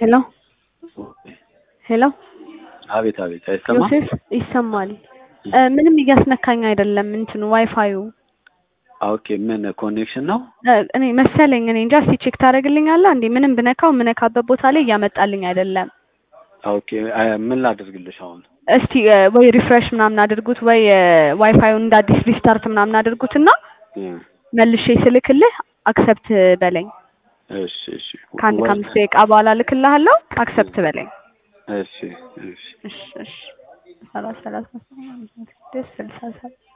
ሄሎ ሄሎ አቤት አቤት፣ አይሰማም? ዮሴፍ ይሰማል። እ ምንም እያስነካኝ አይደለም እንትኑ ዋይፋዩ ኦኬ፣ ምን ኮኔክሽን ነው? እ እኔ መሰለኝ እኔ እንጃ። እስኪ ቼክ ታደርግልኛለህ እንዴ? ምንም ብነካው የምነካበት ቦታ ላይ እያመጣልኝ አይደለም። ኦኬ፣ አ- ምን ላድርግልሽ አሁን? እስቲ እ ወይ ሪፍሬሽ ምናምን አድርጉት ወይ እ ዋይፋዩን እንደ አዲስ ሪስታርት ምናምን አድርጉትና እ መልሼ ስልክልህ አክሰፕት በለኝ። እሺ እሺ ከአንድ ወይ- ከአምስት ደቂቃ በኋላ ልክልሃለሁ። አክሰፕት በለኝ። እሺ እሺ እሺ እሺ ሰላሳ ሰላሳ ስድስት ስልሳ ሰባት